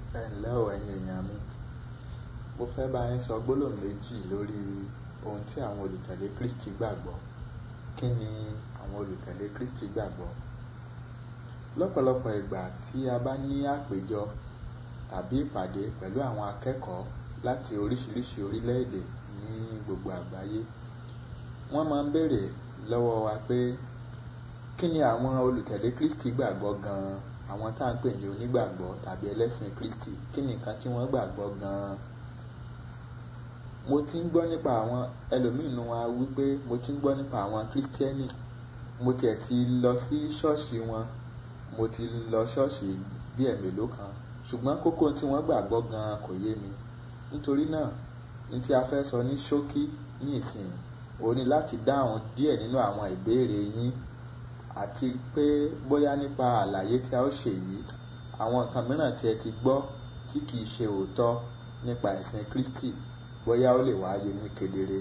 ẹ ǹlẹ́ o ẹ̀yin èèyàn mi mo fẹ́ bá yín sọ gbólóhùn méjì lórí ohun tí àwọn olùtẹ̀lé Kristi gbàgbọ́ kí ni àwọn olùtẹ̀lé Kristi gbàgbọ́ lọ́pọ̀lọpọ̀ ìgbà tí a bá ní àpéjọ tàbí ìpàdé pẹ̀lú àwọn akẹ́kọ̀ọ́ láti oríṣiríṣi orílẹ̀-èdè ní gbogbo àgbáyé wọ́n máa ń béèrè lọ́wọ́ wa pé kí ni àwọn olùtẹ̀lé Kristi gbàgbọ́ gan-an àwọn tá à ń pè ní onígbàgbọ́ tàbí ẹlẹ́sìn Kristi kí ni nǹkan tí wọ́n gbàgbọ́ gan-an mo ti ń gbọ́ nípa àwọn ẹlòmíín nu wa wípé mo ti ń gbọ́ nípa àwọn Kírísítẹ́nì mo tiẹ̀ ti lọ sí ṣọ́ọ̀ṣì wọn mo ti lọ ṣọ́ọ̀ṣì bí ẹ̀mélòó kan ṣùgbọ́n kókó tí wọ́n gbàgbọ́ gan-an kò yé mi nítorí náà ní tí a fẹ́ sọ ní ṣókí ní ìsìn òun ni láti dáhùn díẹ̀ nínú àwọn ìbéèrè yín àti pé bóyá nípa àlàyé tí a ó ṣe yìí àwọn nǹkan mìíràn tí ẹ ti gbọ́ tí kìí ṣe òótọ́ nípa ẹ̀sìn Kristi bóyá ó lè wá yé ní kedere.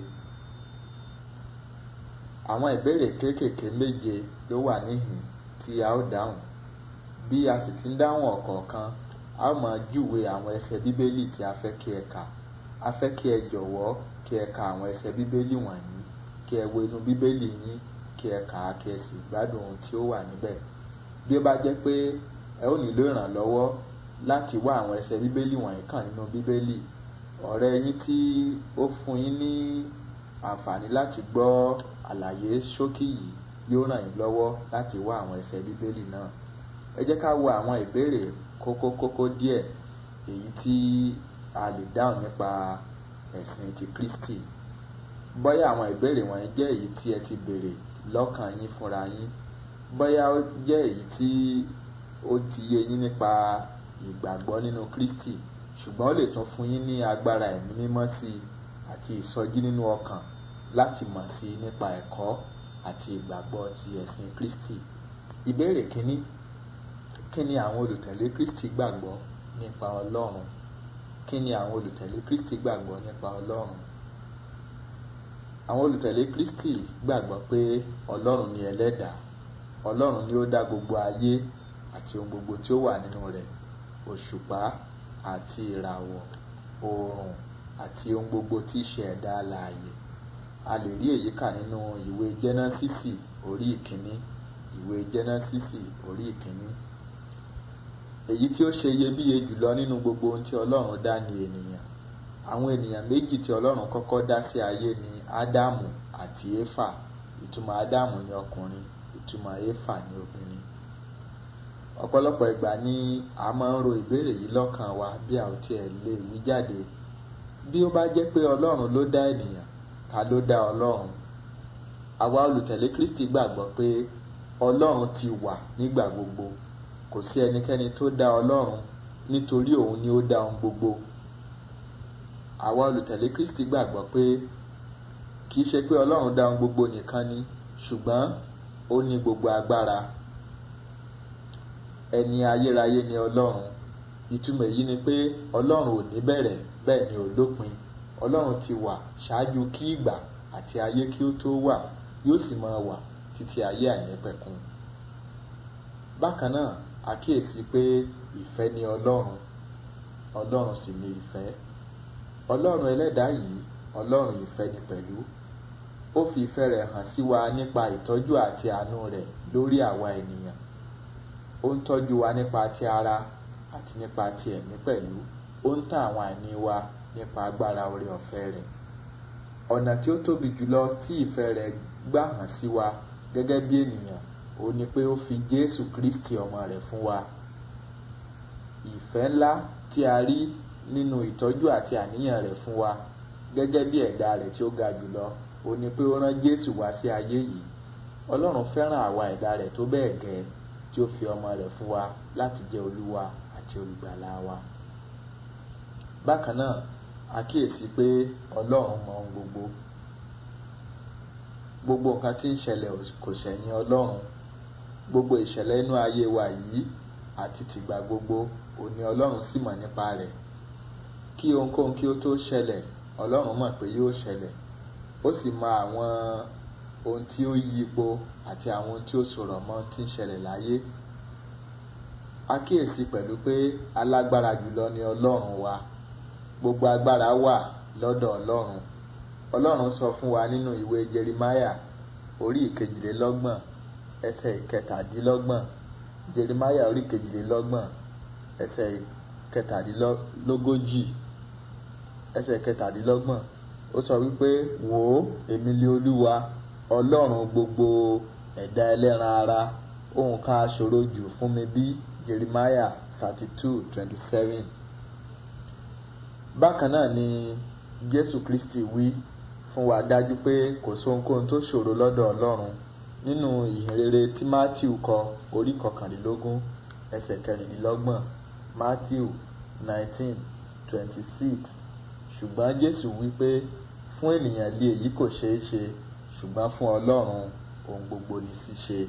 àwọn ìbéèrè kéékèèké méje ló wà níhìn tí a ó dáhùn bí a sì ti ń dáhùn ọ̀kọ̀ọ̀kan a ó máa júwe àwọn ẹsẹ̀ bíbélì tí a fẹ́ kí ẹ kà a fẹ́ kí ẹ jọ̀wọ́ kí ẹ ka àwọn ẹsẹ̀ bíbélì wọ̀nyí kí ẹ wo inú bíbélì yín kí ẹ kà á kí ẹ sì gbádùn ohun tí ó wà níbẹ̀ bí ó bá jẹ́ pé ẹ ó nílò ìrànlọ́wọ́ láti wá àwọn ẹsẹ̀ bíbélì wọ̀nyí kàn nínú bíbélì ọ̀rẹ́ yín tí ó fún yín ní àǹfààní láti gbọ́ àlàyé ṣókí yìí yóò ràn yín lọ́wọ́ láti wá àwọn ẹsẹ̀ bíbélì náà ẹ jẹ́ ká wo àwọn ìbéèrè kókó kókó díẹ̀ èyí tí a lè dáhùn nípa ẹ̀sìn ti Kristi bóyá àwọn ìbéèrè wọ̀nyí jẹ́ èyí tí ẹ ti béèrè lọ́kàn yín fúnra yín bóyá ó jẹ́ èyí tí ó ti yé yín nípa ìgbàgbọ́ nínú Kristi ṣùgbọ́n ó lè tún fún yín ní agbára ẹ̀mí mímọ́ sí i àti ìsọjí nínú ọkàn láti mọ̀ sí i nípa ẹ̀kọ́ àti ìgbàgbọ́ ti ẹ̀sìn Kristi ìbéèrè kínní kí ni àwọn olùtẹ̀lé Kristi gbàgbọ́ nípa Ọlọ́run kí ni àwọn olùtẹ̀lé Kristi gbàgbọ́ nípa Ọlọ́run àwọn olùtẹ̀lé Kristi gbàgbọ́ pé Ọlọ́run ni ẹlẹ́dàá Ọlọ́run ni ó dá gbogbo ayé àti ohun gbogbo tí ó wà nínú rẹ̀ òṣùpá àti ìràwọ̀ oòrùn àti ohun gbogbo tí í ṣe ẹ̀dá alààyè a lè rí èyí kà nínú ìwé jẹ́nẹ́sísì orí ìkíní ìwé jẹ́nẹ́sísì orí ìkíní èyí tí ó ṣe iyebíye jùlọ nínú gbogbo ohun tí Ọlọ́run dá ni ènìyàn àwọn ènìyàn méjì tí Ọlọ́run kọ́kọ́ dá sí ayé ni Ádámù àti Éfà ìtumọ̀ Ádámù ni ọkùnrin ìtumọ̀ Éfà ni obìnrin ọ̀pọ̀lọpọ̀ ìgbà ni a máa ń ro ìbéèrè yìí lọ́kàn wa bí a ò tiẹ̀ lè wí jáde bí ó bá jẹ́ pé Ọlọ́run ló dá ènìyàn ta ló dá Ọlọ́run àwa olùtẹ̀lé Kristi gbàgbọ́ pé Ọlọ́run ti wà nígbà gbogbo kò sí ẹnikẹ́ni tó dá Ọlọ́run nítorí òun ni ó dá ohun gbogbo àwa olùtẹ̀lé Kristi gbàgbọ́ pé kì í ṣe pé Ọlọ́run dá ohun gbogbo nìkan ni ṣùgbọ́n ó ní gbogbo agbára ẹni ayérayé ni Ọlọ́run ìtumọ̀ èyí ni pé Ọlọ́run ò ní bẹ̀rẹ̀ bẹ́ẹ̀ ni ò lópin Ọlọ́run ti wà ṣáájú kí ìgbà àti ayé kí ó tó wà yóò sì máa wà títí ayé àìnípẹ̀kun bákan náà àkíyèsí pé ìfẹ́ ni Ọlọ́run Ọlọ́run sì ni ìfẹ́ Ọlọ́run ẹlẹ́dàá yìí Ọlọ́run ìfẹ́ ni pẹ̀lú ó fi ìfẹ́ rẹ̀ hàn sí wa nípa ìtọ́jú àti àánú rẹ̀ lórí àwa ènìyàn ó ń tọ́jú wa nípa ti ara àti nípa ti ẹ̀mí pẹ̀lú ó ń tàn àwọn àìní wa nípa agbára oore ọ̀fẹ́ rẹ̀ ọ̀nà tí ó tóbi jùlọ tí ìfẹ́ rẹ̀ gbà hàn sí wa gẹ́gẹ́ bí ènìyàn ó ní pé ó fi Jésù Kristi ọmọ rẹ̀ fún wa ìfẹ́ ńlá tí a rí nínú ìtọ́jú àti àníyàn rẹ̀ fún wa gẹ́gẹ́ bí ẹ̀dá rẹ̀ tí ó ga jùlọ ó ní pé ó rán Jésù wá sí ayé yìí Ọlọ́run fẹ́ràn àwa ẹ̀dá rẹ̀ tó bẹ́ẹ̀ gẹ́ tí ó fi ọmọ rẹ̀ fún wa láti jẹ́ olúwa àti olùgbàlà wa bákan náà àkíyèsí pé Ọlọ́run mọ ohun gbogbo gbogbo nǹkan tí ń ṣẹlẹ̀ kò ṣẹ̀yìn Ọlọ́run gbogbo ìṣẹ̀lẹ̀ inú ayé wa yìí àti tìgbà gbogbo òní Ọlọ́run sì mọ̀ nípa rẹ̀ kí ohunkóhun kí ó tó ṣẹlẹ̀ Ọlọ́run mọ̀ pé yóò ṣẹlẹ̀ ó sì mọ àwọn ohun tí ó yí ipò àti àwọn ohun tí ó sọ̀rọ̀ mọ́ tí ń ṣẹlẹ̀ láyé àkíyèsí pẹ̀lú pé alágbára jùlọ ni ọlọ́run wa gbogbo agbára wà lọ́dọ̀ ọlọ́run ọlọ́run sọ fún wa nínú ìwé jerimaya orí ìkejìlélọ́gbọ̀n ẹsẹ̀ ìkẹtàdínlọ́gbọ̀n jerimaya orí ìkejìlélọ́gbọ̀n ẹsẹ̀ ìkẹtàdínlógójì ẹsẹ̀ ìkẹtàdínlọ́gbọ̀n ó sọ wípé wò ó èmi lé olúwa ọlọ́run gbogbo ẹ̀dá ẹlẹ́ran ara ohun kan aṣòro jù fún mi bí jeremiah thirty two twenty seven bákan náà ni jésù kristi wí fún wa dájú pé kò sóhunkóhun tó ṣòro lọ́dọ̀ ọlọ́run nínú ìhìnrere tí matthew kọ orí kọkànlélógún ẹsẹ̀ kẹrìnlélọ́gbọ̀n matthew nineteen twenty six ṣùgbọ́n jésù wí pé fún ènìyàn lé èyí kò ṣeé ṣe ṣùgbọ́n fún ọlọ́run ohun gbogbo ní ṣíṣe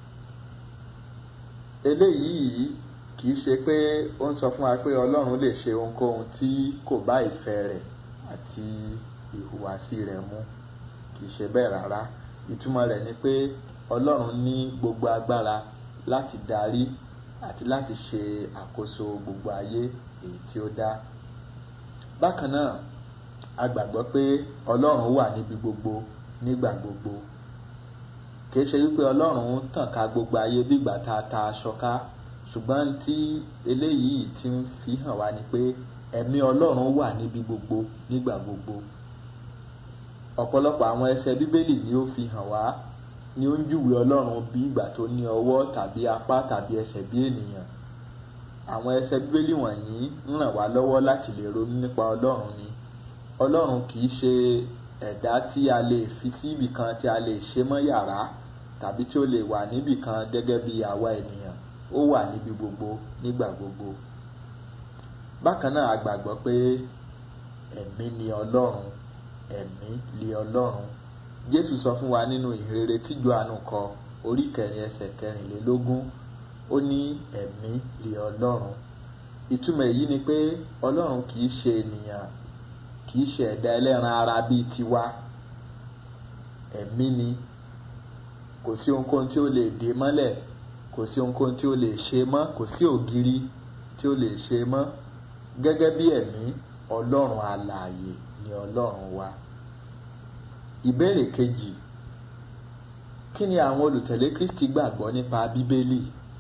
eléyìí kì í ṣe pé ó ń sọ fún wa pé ọlọ́run lè ṣe ohunkóhun tí kò bá ìfẹ́ rẹ̀ àti ìhùwàsí rẹ̀ mu kì í ṣe bẹ́ẹ̀ rárá ìtumọ̀ rẹ̀ ni pé ọlọ́run ní gbogbo agbára láti darí àti láti ṣe àkóso gbogbo ayé èyí tí ó dá bákan náà a gbàgbọ́ pé ọlọ́run wà níbi gbogbo nígbà gbogbo kìí ṣe wípé ọlọ́run tàn ká gbogbo ayé bí ìgbà tá a ta aṣọ ká ṣùgbọ́n tí eléyìí ti ń fi hàn wá ni pé ẹ̀mí ọlọ́run wà níbi gbogbo nígbà gbogbo ọ̀pọ̀lọpọ̀ àwọn ẹsẹ̀ bíbélì ni ó fi hàn wá ni ó ń júwe ọlọ́run bí ìgbà tó ní ọwọ́ tàbí apá tàbí ẹsẹ̀ bí ènìyàn àwọn ẹsẹ̀ bíbélì wọ̀nyí ń ràn wá lọ́wọ́ láti lè ronú nípa ọlọ́run ni ọlọ́run kì í ṣe ẹ̀dá tí a lè fi sí ibì kan tí a lè ṣe mọ́ yàrá tàbí tí ó lè wà níbì kan gẹ́gẹ́ bí àwa ènìyàn ó wà níbi gbogbo nígbà gbogbo bákan náà a gbàgbọ́ pé ẹ̀mí ni ọlọ́run ẹ̀mí lé ọlọ́run jésù sọ fún wa nínú ìhìnrere tí johannu kọ orí kẹrin ẹsẹ̀ kẹrìnlélógún ó ní ẹ̀mí lé ọlọ́run ìtumọ̀ èyí ni pé ọlọ́run kì í ṣe ènìyàn kì í ṣe ẹ̀dá ẹlẹ́ran ara bíi tiwa ẹ̀mí ni kò sí ohunkóhun tí ó lè dé mọ́lẹ̀ kò sí ohunkóhun tí ó lè ṣe mọ́ kò sí ògiri tí ó lè ṣe mọ́ gẹ́gẹ́ bí ẹ̀mí ọlọ́run alààyè ni ọlọ́run wa ìbéèrè kejì kí ni àwọn olùtẹ̀lé kristi gbàgbọ́ nípa bíbélì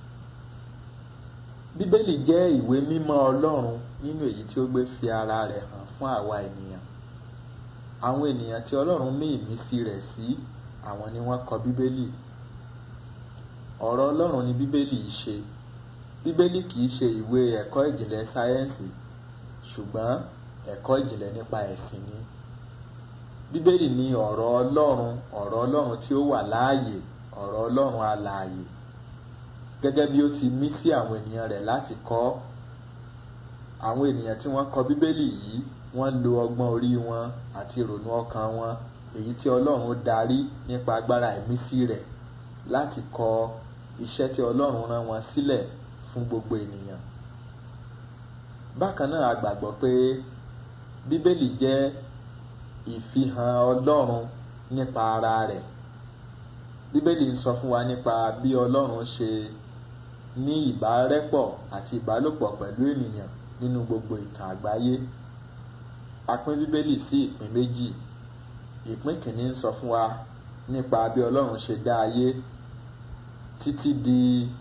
bíbélì jẹ́ ìwé mímọ́ ọlọ́run nínú èyí tí ó gbé fi ara rẹ̀ hàn fún àwa ènìyàn àwọn ènìyàn tí ọlọ́run mí ìmísí rẹ̀ sí àwọn ni wọ́n kọ bíbélì ọ̀rọ̀ ọlọ́run ni bíbélì yìí ṣe bíbélì kì í ṣe ìwé ẹ̀kọ́ ìjìnlẹ̀ sáyẹ́ǹsì ṣùgbọ́n ẹ̀kọ́ ìjìnlẹ̀ nípa ẹ̀sìn ni bíbélì ni ọ̀rọ̀ ọlọ́run ọ̀rọ̀ ọlọ́run tí ó wà láàyè ọ̀rọ̀ ọlọ́run alààyè gẹ́gẹ́ bí ó ti mí sí àwọn ènìyàn rẹ̀ láti kọ́ àwọn ènìyàn tí wọ́n kọ bíbélì yìí wọ́n lo ọgbọ́n orí wọn àti ìrònú ọkàn wọn èyí tí ọlọ́run darí nípa agbára ìmísí rẹ̀ láti kọ iṣẹ́ tí ọlọ́run rán wọn sílẹ̀ fún gbogbo ènìyàn bákan náà a gbàgbọ́ pé bíbélì jẹ́ ìfihàn ọlọ́run nípa ara rẹ̀ bíbélì ń sọ fún wa nípa bí ọlọ́run ṣe ní ìbárẹ́pọ̀ àti ìbálòpọ̀ pẹ̀lú ènìyàn nínú gbogbo ìtàn àgbáyé a pín bíbélì sí ìpín méjì ìpín kìíní ń sọ fún wa nípa bí ọlọ́run ṣe dá ayé títí di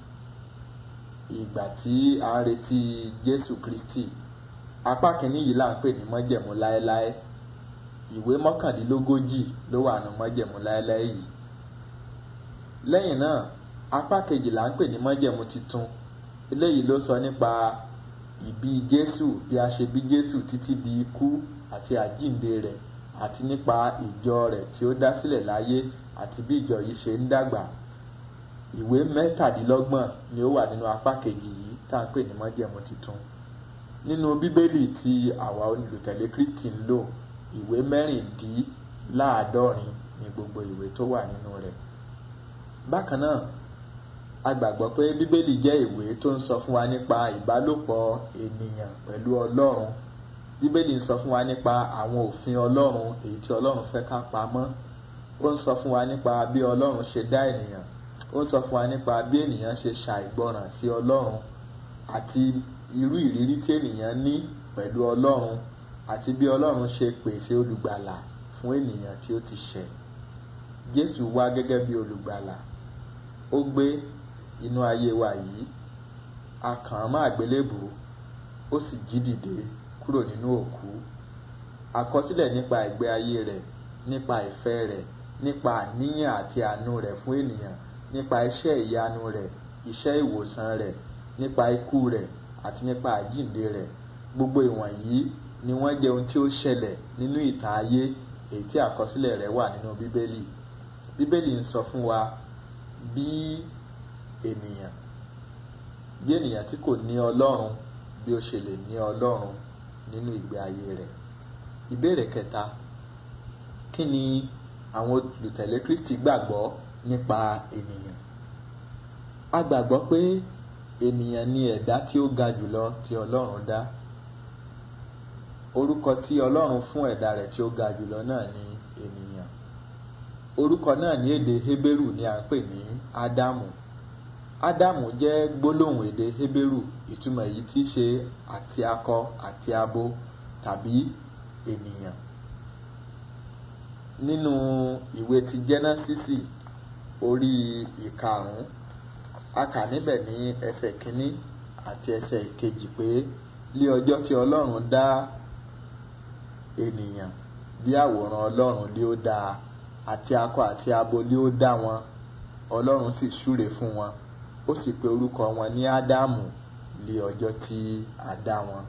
ìgbà tí a ń retí jésù kristi apá kìíní yìí là ń pè ní mọ́jẹ̀mú láéláé ìwé mọ́kàndínlógójì ló wà ní mọ́jẹ̀mú láéláé yìí lẹ́yìn náà apá kejì là ń pè ní mọ́jẹ̀mú titun eléyìí ló sọ nípa ìbí jésù bí a ṣe bí jésù títí di ikú àti àjíǹde rẹ̀ àti nípa ìjọ rẹ̀ tí ó dá sílẹ̀ láyé àti bí ìjọ yìí ṣe ń dàgbà ìwé mẹ́tàdínlọ́gbọ̀n ni ó wà nínú apá kejì yìí tá à ń pè ní mọ́jẹ̀mú titun nínú bíbélì tí àwa olùtẹ̀lé kristi ń lò ìwé mẹ́rìndínláàádọ́rin ni gbogbo ìwé tó wà nínú rẹ̀ bákan náà a gbàgbọ́ pé bíbélì jẹ́ ìwé tó ń sọ fún wa nípa ìbálòpọ̀ ènìyàn pẹ̀lú ọlọ́run bíbélì ń sọ fún wa nípa àwọn òfin ọlọ́run èyí tí ọlọ́run fẹ́ ká pamọ́ ó ń sọ fún wa nípa bí ọlọ́run ṣe dá ènìyàn ó ń sọ fún wa nípa bí ènìyàn ṣe ṣàìgbọràn sí ọlọ́run àti irú ìrírí tí ènìyàn ní pẹ̀lú ọlọ́run àti bí ọlọ́run ṣe pèsè olùgbàlà fún ènìyàn tí ó ti ṣẹ̀ jésù wá gẹ́gẹ́ bí olùgbàlà ó gbé inú ayé wa yìí a kàn án mọ́ àgbélébùú ó sì jí dìde kúrò nínú òkú àkọsílẹ̀ nípa ìgbé ayé rẹ̀ nípa ìfẹ́ rẹ̀ nípa àníyàn àti àánú rẹ̀ fún ènìyàn nípa iṣẹ́ ìyanu rẹ̀ iṣẹ́ ìwòsàn rẹ̀ nípa ikú rẹ̀ àti nípa àjíǹde rẹ̀ gbogbo ìwọ̀nyí ni wọ́n jẹ́ ohun tí ó ṣẹlẹ̀ nínú ìtàn ayé èyí tí àkọsílẹ̀ rẹ̀ wà nínú bíbélì bíbélì ń sọ fún wa bí ènìyàn bí ènìyàn tí kò ní ọlọ́run bí ó ṣe lè ní ọlọ́run nínú ìgbé ayé rẹ̀ ìbéèrè kẹta kí ni àwọn olùtẹ̀lé kristi gbàgbọ́ nípa ènìyàn a gbàgbọ́ pé ènìyàn ni ẹ̀dá tí ó ga jùlọ tí ọlọ́run dá orúkọ tí ọlọ́run fún ẹ̀dá rẹ̀ tí ó ga jùlọ náà ni ènìyàn orúkọ náà ní èdè hébérù ni à ń pè ní ádámù ádámù jẹ́ gbólóhùn èdè hébérù ìtumọ̀ èyí tí í ṣe àti akọ àti abo tàbí ènìyàn nínú ìwé ti jẹ́násísì orí ìkarùn-ún a kà níbẹ̀ ní ẹsẹ̀ kínní àti ẹsẹ̀ ìkejì pé lé ọjọ́ tí ọlọ́run dá ènìyàn bí àwòrán ọlọ́run lé ó dá àti akọ àti abo lé ó dá wọn ọlọ́run sì súre fún wọn ó sì pe orúkọ wọn ní ádámù lé ọjọ́ tí a dá wọn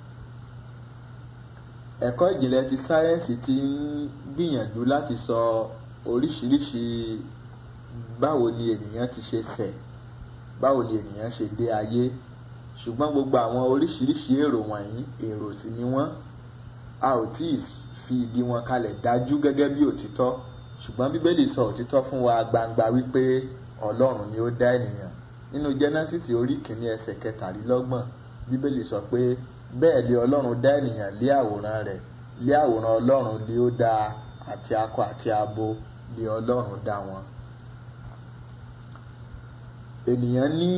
ẹ̀kọ́ ìjìnlẹ̀ ti sáyẹ́ǹsì ti ń gbìyànjú láti sọ oríṣiríṣi báwo ni ènìyàn ti ṣe ṣẹ̀ báwo ni ènìyàn ṣe dé ayé ṣùgbọ́n gbogbo àwọn oríṣiríṣi èrò wọ̀nyí èrò sì ni wọ́n a ò tí ì fi ìdí wọn kalẹ̀ dájú gẹ́gẹ́ bí òtítọ́ ṣùgbọ́n bíbélì sọ òtítọ́ fún wa gbangba wípé ọlọ́run ni ó dá ènìyàn nínú genesis orí kìíní ẹsẹ̀ kẹtàlélọ́gbọ̀n bíbélì sọ pé bẹ́ẹ̀ lé ọlọ́run dá ènìyàn lé àwòrán rẹ̀ lé àwòrán ọlọ́run lé ó dá àti akọ àti abo lé ọlọ́run dá wọn. ènìyàn ní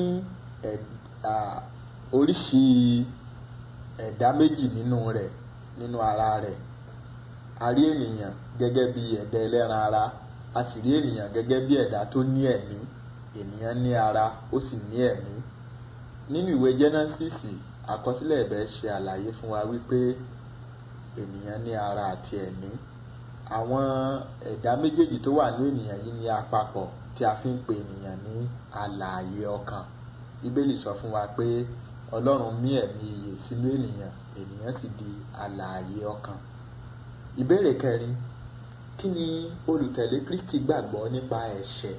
oríṣi ẹ̀dá méjì nínú rẹ̀ nínú ara rẹ̀ a rí ènìyàn gẹ́gẹ́ bí ẹ̀dá ẹlẹ́ran ara a sì rí ènìyàn gẹ́gẹ́ bí ẹ̀dá tó ní ẹ̀mí ènìyàn ní ara ó sì ní ẹ̀mí nínú ìwé genesis àkọsílẹ̀ ẹ̀bẹ̀ ṣe àlàyé fún wa wípé ènìyàn ní ara àti ẹ̀mí àwọn ẹ̀dá méjèèjì tó wà ní ènìyàn yìí ní àpapọ̀ tí a fi ń pe ènìyàn ní alààyè ọkàn bíbélì sọ fún wa pé ọlọ́run mí ẹ̀mí iyè sínú ènìyàn ènìyàn sì di alààyè ọkàn ìbéèrè kẹrin kí ni olùtẹ̀lé kristi gbàgbọ́ nípa ẹ̀ṣẹ̀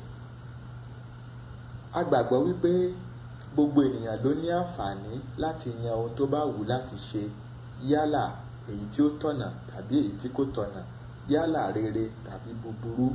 a gbàgbọ́ wípé gbogbo ènìyàn ló ní àǹfààní láti yan ohun tó bá wù láti ṣe yálà èyí tí ó tọ̀nà tàbí èyí tí kò tọ̀nà yálà rere tàbí búburú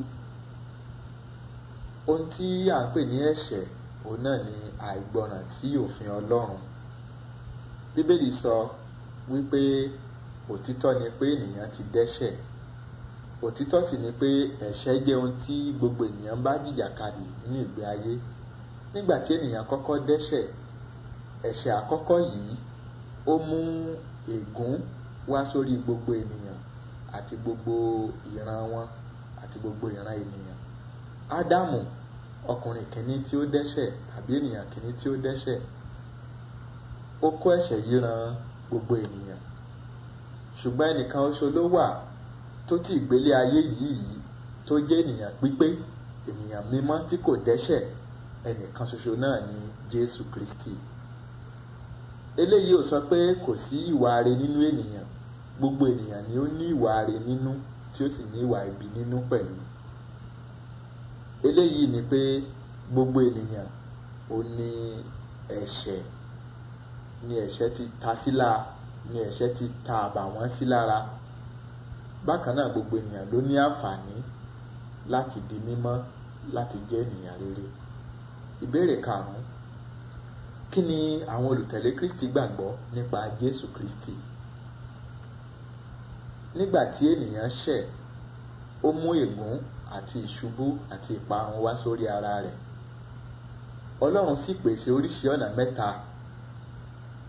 ohun tí à ń pè ní ẹ̀ṣẹ̀ òun náà ni àìgbọràn sí òfin ọlọ́run bíbélì sọ wípé òtítọ́ ni pé ènìyàn ti dẹ́ṣẹ̀ òtítọ́ sì ni pé ẹ̀ṣẹ̀ jẹ́ ohun tí gbogbo ènìyàn bá jìjàkadì nínú ìgbé ayé nígbà tí ènìyàn kọ́kọ́ dẹ́ṣẹ̀ ẹ̀ṣẹ̀ àkọ́kọ́ yìí ó mú ègún wá sórí gbogbo ènìyàn àti gbogbo ìran wọn àti gbogbo ìran ènìyàn ádámù ọkùnrin kìíní tí ó dẹ́ṣẹ̀ tàbí ènìyàn kìíní tí ó dẹ́ṣẹ̀ ó kó ẹ̀ṣẹ̀ yìí ran gbogbo ènìyàn ṣùgbọ́n ẹnìkan oṣù ló wà tó ti ìgbélé ayé yìí tó jẹ́ ènìyàn pípé ènìyàn mímọ́ tí kò dẹ́ṣẹ̀ ẹnìkan ṣoṣo náà ni jésù kristi eléyìí ò sọ pé kò sí ìwà re nínú ènìyàn gbogbo ènìyàn ni ó ní ìwà re nínú tí ó sì ní ìwà ibi nínú pẹ̀lú eléyìí ni pé gbogbo ènìyàn ò ní ẹ̀ṣẹ̀ ni ẹ̀ṣẹ̀ ti ta síla ni ẹ̀ṣẹ̀ ti ta àbàwọ́n sí lára bákan náà gbogbo ènìyàn ló ní àǹfààní láti di mímọ́ láti jẹ́ ènìyàn rere ìbéèrè karùn-ún kí ni àwọn olùtẹ̀lé kristi gbàgbọ́ nípa jésù kristi nígbà tí ènìyàn ṣẹ̀ ó mú ègún àti ìṣubú àti ìparun wá sórí ara rẹ̀ ọlọ́run sì pèsè oríṣi ọ̀nà mẹ́ta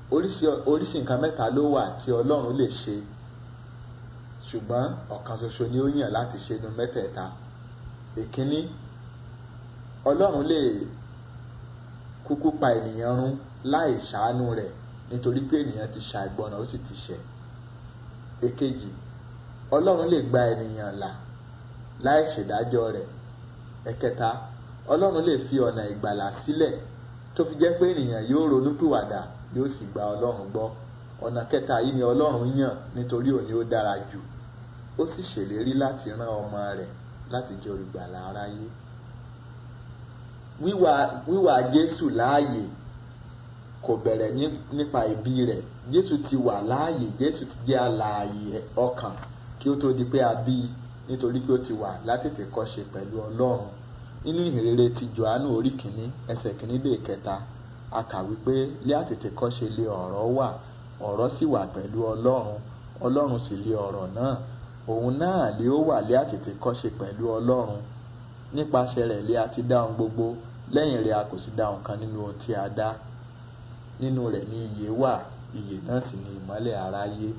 oríṣi oríṣi nǹkan mẹ́ta ló wà tí ọlọ́run lè ṣe ṣùgbọ́n ọ̀kan ṣoṣo ni ó yàn láti ṣe nu mẹ́tẹ̀ẹ̀ta ìkíní ọlọ́run lè kúkú pa ènìyàn run láì ṣàánú rẹ̀ nítorí pé ènìyàn ti ṣàìgbọràn ó sì ti ṣẹ̀ èkejì ọlọ́run lè gba ènìyàn là láì ṣèdájọ́ rẹ̀ ẹ̀kẹta ọlọ́run lè fi ọ̀nà ìgbàlà sílẹ̀ tó fi jẹ́ pé ènìyàn yóò ronúpìwàdà yóò sì gba ọlọ́run gbọ́ ọ̀nà kẹta yìí ni ọlọ́run yàn nítorí òní ó dára jù ó sì ṣèlérí láti rán ọmọ rẹ̀ láti jẹ́ olùgbàlà aráyé wíwà wíwà jésù láàyè kò bẹ̀rẹ̀ nípa ìbí rẹ̀ jésù ti wà láàyè jésù ti jẹ́ alààyè ọkàn kí ó tó di pé a bí i nítorí pé ó ti wà látètè kọ́ṣe pẹ̀lú ọlọ́run nínú ìhìnrere ti johannu orí kìíní ẹsẹ̀ kìíní dé kẹta a kà wípé lé àtètè kọ́ṣe lé ọ̀rọ̀ wà ọ̀rọ̀ sì wà pẹ̀lú ọlọ́run ọlọ́run sì lé ọ̀rọ̀ náà òun náà lé ó wà lé àtètè kọ́ṣe pẹ̀lú ọlọ́run nípasẹ̀ rẹ̀ lé a ti dá ohun gbogbo lẹ́yìn rẹ̀ a kò sì dá ohun kan nínú ohun tí a dá nínú rẹ̀ ni ìyè wà ìyè náà sì ni ìmọ́lẹ̀ aráyé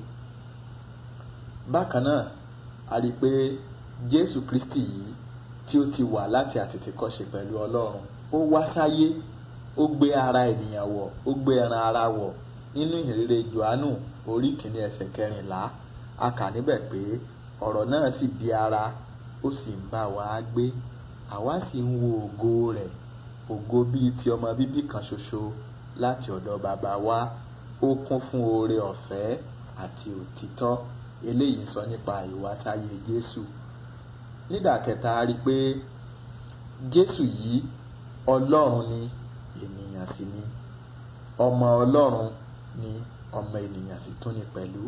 bákan náà a rí i pé jésù kristi yìí tí ó ti wà láti àtètèkọ́ṣe pẹ̀lú ọlọ́run ó wá sáyé ó gbé ara ènìyàn wọ̀ ó gbé ẹran ara wọ̀ nínú ìhìnrere johannu orí kìíní ẹsẹ̀ kẹrìnlá a kà níbẹ̀ pé ọ̀rọ̀ náà sì di ara ó sì ń bá wa gbé àwa sì ń wo ògo rẹ̀ ògo bíi ti ọmọ bíbí kan ṣoṣo láti ọ̀dọ̀ bàbá wa ó kún fún oore ọ̀fẹ́ àti òtítọ́ eléyìí sọ nípa ìwásáyé jésù nídàkẹta a rí i pé jésù yìí ọlọ́run ni ènìyàn sì ni ọmọ ọlọ́run ni ọmọ ènìyàn sì tún ni pẹ̀lú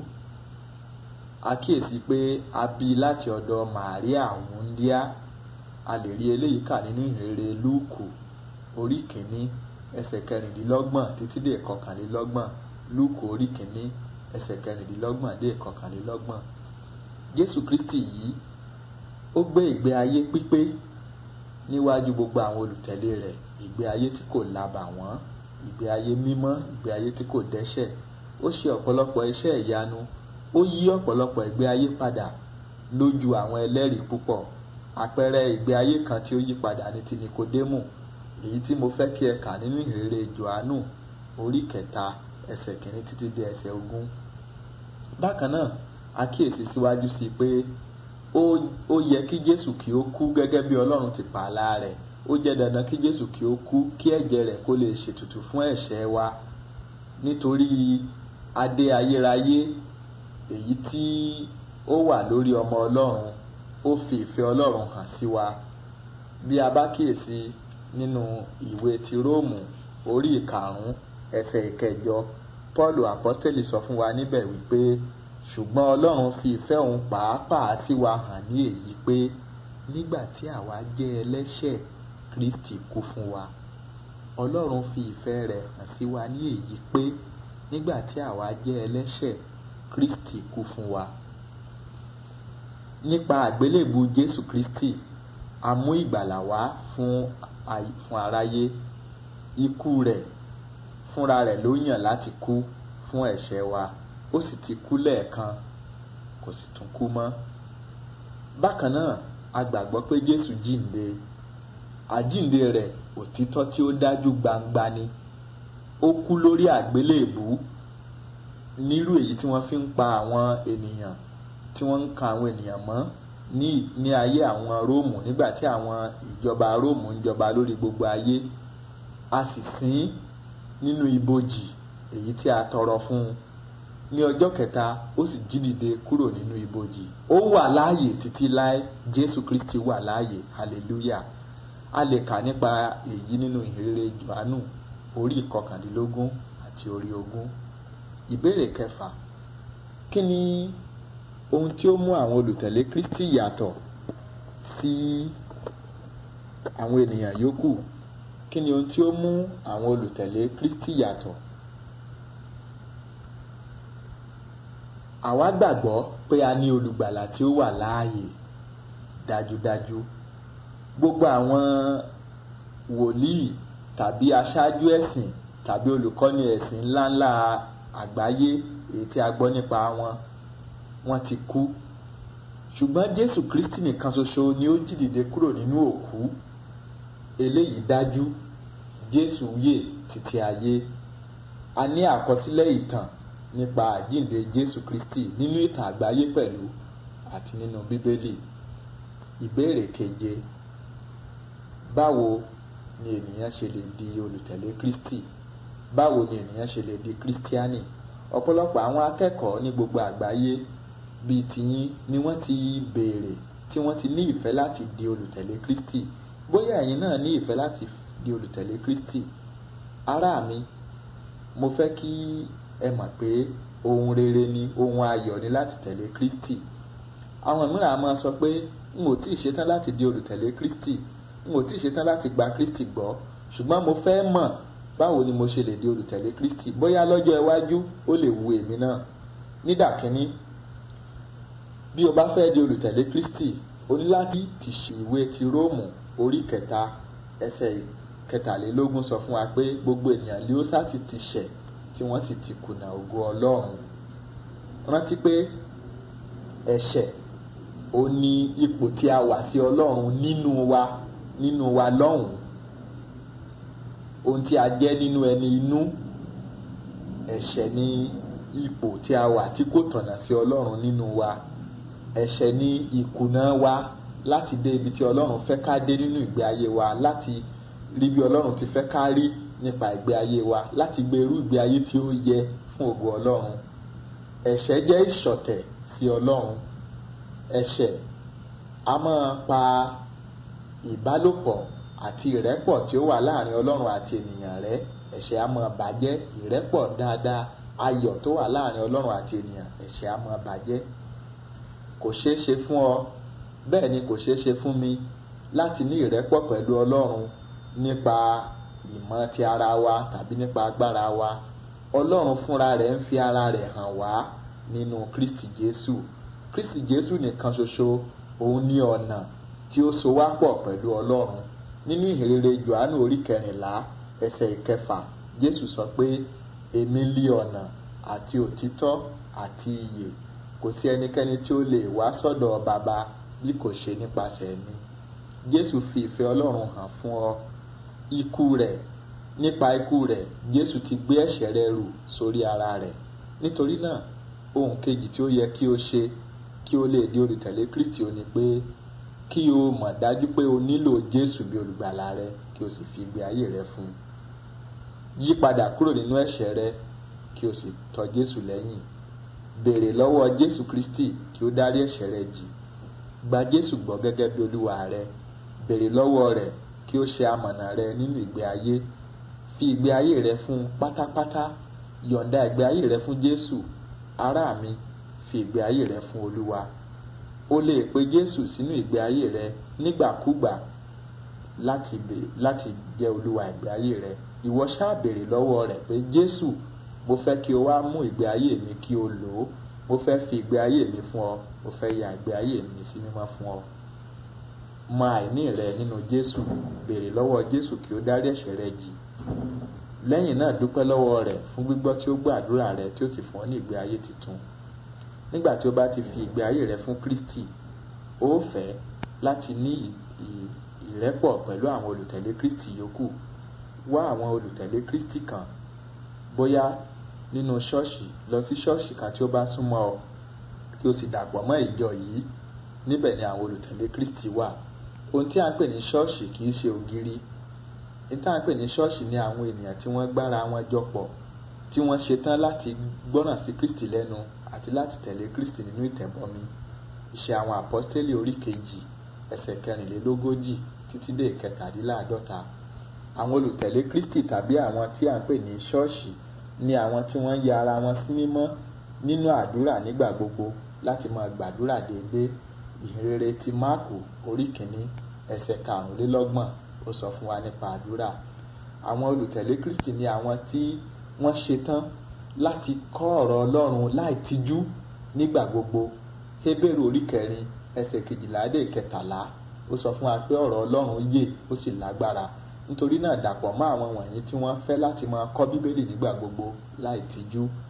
àkíyèsí pé a bí i láti ọ̀dọ̀ màríà wúndíá a lè rí eléyìí kà nínú ìrere lúùkù orí kìíní ẹsẹ̀ kẹrìndínlọ́gbọ̀n títí dé kọkànlélọ́gbọ̀n lúùkù orí kìíní ẹsẹ̀ kẹrìndínlọ́gbọ̀n dé kọkànlélọ́gbọ̀n jésù kristi yìí ó gbé ìgbé ayé pípé níwájú gbogbo àwọn olùtẹ̀lé rẹ̀ ìgbé ayé tí kò labàwọ́n ìgbé ayé mímọ́ ìgbé ayé tí kò dẹ́ṣẹ̀ ó ṣe ọ̀pọ̀lọpọ̀ iṣẹ́ ìyanu ó yí ọ̀pọ̀lọpọ̀ ìgbé ayé padà lójú àwọn ẹlẹ́rìí púpọ̀ àpẹẹrẹ ìgbé ayé kan tí ó yí padà ní ti nikodemu èyí tí mo fẹ́ kí ẹ kà nínú ìhìnrere johannu orí kẹta ẹsẹ̀ kìíní títí dé ẹsẹ̀ ogún bákan náà àkíyèsí síwájú sí i pé ó yẹ kí jésù kí ó kú gẹ́gẹ́ bí ọlọ́run ti pààlà rẹ̀ ó jẹ́ dandan kí jésù kí ó kú kí ẹ̀jẹ̀ rẹ̀ kó lè ṣètùtù fún ẹ̀ṣẹ̀ wa nítorí adé ayérayé èyí tí ó wà lórí ọmọ ọlọ́run ó fi ìfẹ́ ọlọ́run hàn sí wa bí a bá kíyèsí nínú ìwé ti róòmù orí ìkarùn-ún ẹsẹ̀ ìkẹjọ paul apọ́sítélì sọ fún wa níbẹ̀ wípé ṣùgbọ́n ọlọ́run fi ìfẹ́ òun pàápàá sí wa hàn ní èyí pé nígbà tí àwa jẹ́ ẹlẹ́ṣẹ̀ kristi kú fún wa ọlọ́run fi ìfẹ́ rẹ̀ hàn sí wa ní èyí pé nígbà tí àwa jẹ́ ẹlẹ́ṣẹ̀ kristi kú fún wa nípa àgbélébù jésù kristi a mú ìgbàlà wá fún fún aráyé ikú rẹ̀ fúnra rẹ̀ ló yàn láti kú fún ẹ̀ṣẹ̀ wa ó sì ti kú lẹ́ẹ̀kan kò sì tún kú mọ́ bákan náà a gbàgbọ́ pé jésù jíǹde àjíǹde rẹ̀ òtítọ́ tí ó dájú gbangba ni ó kú lórí àgbélébù nírú èyí tí wọ́n fi ń pa àwọn ènìyàn tí wọ́n ń kan àwọn ènìyàn mọ́ ní ní ayé àwọn róòmù nígbà tí àwọn ìjọba róòmù ń jọba lórí gbogbo ayé a sì sìn nínú ibojì èyí tí a tọrọ fún un ní ọjọ́ kẹta ó sì jí dìde kúrò nínú ibojì ó wà láàyè títí láé jésù kristi wà láàyè hallelujah a lè kà nípa èyí nínú ìhìnrere johannu orí ìkọkàndínlógún àti orí ogún ìbéèrè kẹfà kí ni ohun tí ó mú àwọn olùtẹ̀lé kristi yàtọ̀ sí àwọn ènìyàn yòókù kí ni ohun tí ó mú àwọn olùtẹ̀lé kristi yàtọ̀ àwa gbàgbọ́ pé a ní olùgbàlà tí ó wà láàyè dájúdájú gbogbo àwọn wòlíì tàbí aṣáájú ẹ̀sìn tàbí olùkọ́ni ẹ̀sìn ńláńlá àgbáyé èyí tí a gbọ́ nípa wọn wọ́n ti kú ṣùgbọ́n jésù kristi nìkan ṣoṣo ni ó jí dìde kúrò nínú òkú eléyìí dájú jésù yè títí ayé a ní àkọsílẹ̀ ìtàn nípa àjíǹde jésù kristi nínú ìtàn àgbáyé pẹ̀lú àti nínú bíbélì ìbéèrè keje báwo ni ènìyàn ṣe lè di olùtẹ̀lé kristi báwo ni ènìyàn ṣe lè di kristiani ọ̀pọ̀lọpọ̀ àwọn akẹ́kọ̀ọ́ ní gbogbo àgbáyé bíi tiyín ni wọ́n ti béèrè tí wọ́n ti ní ìfẹ́ láti di olùtẹ̀lé kristi bóyá ẹ̀yin náà ní ìfẹ́ láti di olùtẹ̀lé kristi ará mi mo fẹ́ kí ẹ mọ̀ pé ohun rere ni ohun ayọ̀ ni láti tẹ̀lé kristi àwọn mìíràn a máa sọ pé n ò tíì ṣetán láti di olùtẹ̀lé kristi n ò tíì ṣetán láti gba kristi gbọ́ ṣùgbọ́n mo fẹ́ mọ̀ báwo ni mo ṣe lè di olùtẹ̀lé kristi bóyá lọ́jọ́ iwájú ó lè wu èmi náà nídàkínní bí o bá fẹ́ di olùtẹ̀lé kristi o ní láti ti ṣe ìwé ti róòmù orí kẹta ẹsẹ̀ kẹtàlélógún sọ fún wa pé gbogbo ènìyàn lé ó sáà sì ti ṣẹ̀ tí wọ́n sì ti kùnà ògo ọlọ́run rántí pé ẹ̀ṣẹ̀ ó ní ipò tí a wà sí ọlọ́run nínú wa nínú wa lọ́hùn ohun tí a jẹ́ nínú ẹni inú ẹ̀ṣẹ̀ ní ipò tí a wà tí kò tọ̀nà sí ọlọ́run nínú wa ẹ̀ṣẹ̀ ní ìkùnà wa láti dé ibi tí ọlọ́run fẹ́ ká dé nínú ìgbé ayé wa láti rí bí ọlọ́run ti fẹ́ ká rí nípa ìgbé ayé wa láti gbé irú ìgbé ayé tí ó yẹ fún ògo ọlọ́run ẹ̀ṣẹ̀ jẹ́ ìṣọ̀tẹ̀ sí ọlọ́run ẹ̀ṣẹ̀ a máa pa ìbálòpọ̀ àti ìrẹ́pọ̀ tí ó wà láàrin ọlọ́run àti ènìyàn rẹ́ ẹ̀ṣẹ̀ a máa bàjẹ́ ìrẹ́pọ̀ dáadáa ayọ̀ tó wà láàrin ọlọ́run àti ènìyàn ẹ̀ṣẹ̀ a máa bàjẹ́ kò ṣeé ṣe fún ọ bẹ́ẹ̀ ni kò ṣeé ṣe fún mi láti ní ìrẹ́pọ̀ pẹ̀lú ọlọ́run nípa ìmọ̀ ti ara wa tàbí nípa agbára wa ọlọ́run fúnra rẹ̀ ń fi ara rẹ̀ hàn wá nínú kristi jésù kristi jésù nìkan ṣoṣo òun ní ọ̀nà tí ó so wá pọ̀ pẹ̀lú ọlọ́run nínú ìhìnrere johannu orí kẹrìnlá ẹsẹ̀ ìkẹfà jésù sọ pé èmi lí ọ̀nà àti òtítọ́ àti ìyè kò sí ẹnikẹ́ni tí ó lè wá sọ́dọ̀ bàbá bí kò ṣe nípasẹ̀ mi jésù fi ìfẹ́ ọlọ́run hàn fún ọ ikú rẹ̀ nípa ikú rẹ̀ jésù ti gbé ẹ̀ṣẹ̀ rẹ rù sórí ara rẹ̀ nítorí náà ohun kejì tí ó yẹ kí o ṣe kí o lè di olùtẹ̀lé kristi ó ní pé kí o mọ̀ dájú pé o nílò jésù bí olùgbàlà rẹ kí o sì fi ìgbé ayé rẹ fún un yí padà kúrò nínú ẹ̀ṣẹ̀ rẹ kí o sì tọ̀ jésù lẹ́yìn béèrè lọ́wọ́ jésù kristi kí ó dárí ẹ̀ṣẹ̀ rẹ jì gba jésù gbọ́ gẹ́gẹ́ bí olúwa rẹ béèrè lọ́wọ́ rẹ̀ kí ó ṣe amọ̀nà rẹ nínú ìgbé ayé fi ìgbé ayé rẹ fún un pátápátá yọ̀ǹda ìgbé ayé rẹ fún jésù ará mi fi ìgbé ayé rẹ fún olúwa o lè pe jésù sínú ìgbé ayé rẹ nígbàkúgbà láti bè láti jẹ́ olúwa ìgbé ayé rẹ ìwọ ṣáà béèrè lọ́wọ́ rẹ̀ pé jésù mo fẹ́ kí o wá mú ìgbé ayé mi kí o lò ó mo fẹ́ fi ìgbé ayé mi fún ọ mo fẹ́ ya ìgbé ayé mi sí mímọ́ fún ọ mọ àìní rẹ nínú jésù béèrè lọ́wọ́ jésù kí ó dárí ẹ̀ṣẹ̀ rẹ jì lẹ́yìn náà dúpẹ́ lọ́wọ́ rẹ̀ fún gbígbọ́ tí ó gbọ́ àdúrà rẹ tí ó sì fún ọ ní ìgbé ayé tuntun nígbà tí ó bá ti fi ìgbé ayé rẹ fún kristi ó fẹ́ láti ní ìrẹ́pọ̀ pẹ̀lú àwọn olùtẹ̀lé kristi yòókù wá àwọn olùtẹ̀lé kristi kan bóyá nínú ṣọ́ọ̀ṣì lọ sí ṣọ́ọ̀ṣì kan tí ó bá súnmọ́ ọ kí o sì dàpọ̀ mọ́ ìjọ yìí níbẹ̀ ni àwọn olùtẹ̀lé kristi wà ohun tí a ń pè ní ṣọ́ọ̀ṣì kì í ṣe ògiri ohun tí a ń pè ní ṣọ́ọ̀ṣì ni àwọn ènìyàn tí wọ́n gbára wọn jọ pọ̀ tí wọ́n ṣetán láti gbọ́ràn sí kristi lẹ́nu àti láti tẹ̀lé kristi nínú ìtẹ̀bọmi iṣẹ́ àwọn àpọ́stélì orí kejì ẹsẹ̀ kẹrìnlélógójì títí dé ìkẹtàdínláàdọ́ta àwọn olùtẹ̀lé kristi tàbí àwọn tí a ń pè ní ṣọ́ọ̀ṣì ni àwọn tí wọ́n ya ara wọn sí mímọ́ nínú àdúrà nígbà gbogbo láti máa gbàdúrà déédéé ìhìnrere ti máàkù orí kìíní ẹsẹ̀ karùnlélọ́gbọ̀n ó sọ fún wa nípa àdúrà àwọn olùtẹ̀lé kristi ni àwọn tí wọ́n ṣetán láti kọ́ ọ̀rọ̀ ọlọ́run láì tijú nígbà gbogbo hébérù orí kẹrin ẹsẹ̀ kejìlá dé kẹtàlá ó sọ fún wa pé ọ̀rọ̀ ọlọ́run yè ó sì lágbára nítorí náà dàpọ̀ mọ́ àwọn wọ̀nyí tí wọ́n fẹ́ láti máa kọ́ bíbélì nígbà gbogbo láì tijú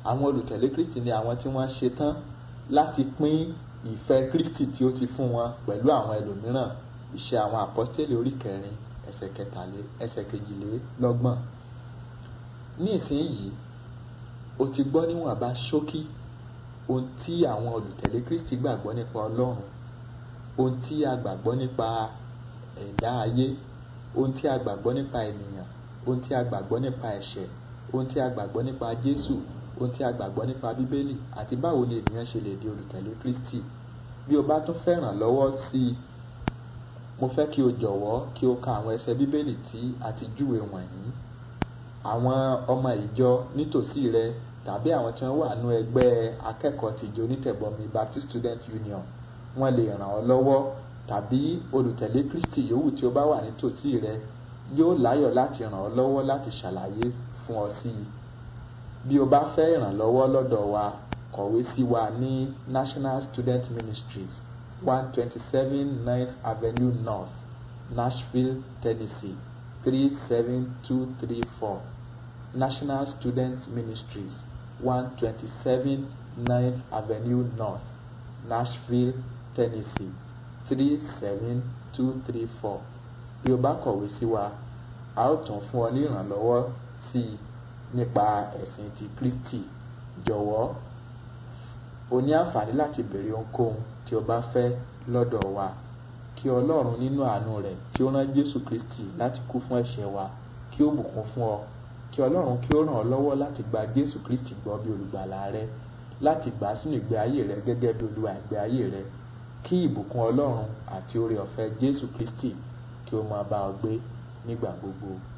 àwọn olùtẹ̀lé kristi ni àwọn tí wọ́n ṣe tán láti pín ìfẹ́ kristi tí ó ti fún wọn pẹ̀lú àwọn ẹlòmíràn iṣẹ́ àwọn àpọ́stélì orí kẹrin ẹsẹ̀ kẹtàlé ẹsẹ̀ kejìlélọ́gbọ̀n ní ìsinyìí o ti gbọ́ níwọ̀nba ṣókí ohun tí àwọn olùtẹ̀lé kristi gbàgbọ́ nípa ọlọ́run ohun tí a gbàgbọ́ nípa ẹ̀dá ayé ohun tí a gbàgbọ́ nípa ènìyàn ohun tí a gbàgbọ́ nípa ẹ̀ṣẹ̀ ohun tí a gbàgbọ́ nípa jésù ohun tí a gbàgbọ́ nípa bíbélì àti báwo ni ènìyàn ṣe lè di olùtẹ̀lé kristi bí o bá tún fẹ́ ràn lọ́wọ́ sí i mo fẹ́ kí o jọ̀wọ́ kí o ka àwọn ẹsẹ̀ bíbélì tí a ti júwe wọ̀nyí àwọn ọmọ ìjọ nítòsí rẹ tàbí àwọn tí wọ́n wà nú ẹgbẹ́ akẹ́kọ̀ọ́ tìjọ onítẹ̀bọmi baptist student union wọ́n lè ràn ọ́ lọ́wọ́ tàbí olùtẹ̀lé kristi yòówù tí ó bá wà nítòsí rẹ yóò láyọ̀ láti ràn ọ́ lọ́wọ́ láti ṣàlàyé fún ọ sí i bí o bá fẹ́ ìrànlọ́wọ́ lọ́dọ̀ wa kọ̀wé sí wa ní national student ministries one twenty seven ninth avenue north nashville tennessee three seven two three four national student ministries one twenty seven ninth avenue north nashville tennessee three seven two three four bí o bá kọ̀wé sí wa a ó tún fún ọ ní ìrànlọ́wọ́ sí i nípa ẹ̀sìn ti kristi jọ̀wọ́ o ní àǹfààní láti béèrè ohunkóhun tí o bá fẹ́ lọ́dọ̀ wa kí ọlọ́run nínú àánú rẹ̀ tí ó rán jésù kristi láti kú fún ẹ̀ṣẹ̀ wa kí ó bùkún fún ọ kí ọlọ́run kí ó ràn ọ́ lọ́wọ́ láti gba jésù kristi gbọ́ bí olùgbàlà rẹ láti gbà á sínú ìgbé ayé rẹ gẹ́gẹ́ bí olúwa ìgbé ayé rẹ kí ìbùkún ọlọ́run àti oore ọ̀fẹ́ jésù kristi kí ó máa bá ọ gbé nígbà gbogbo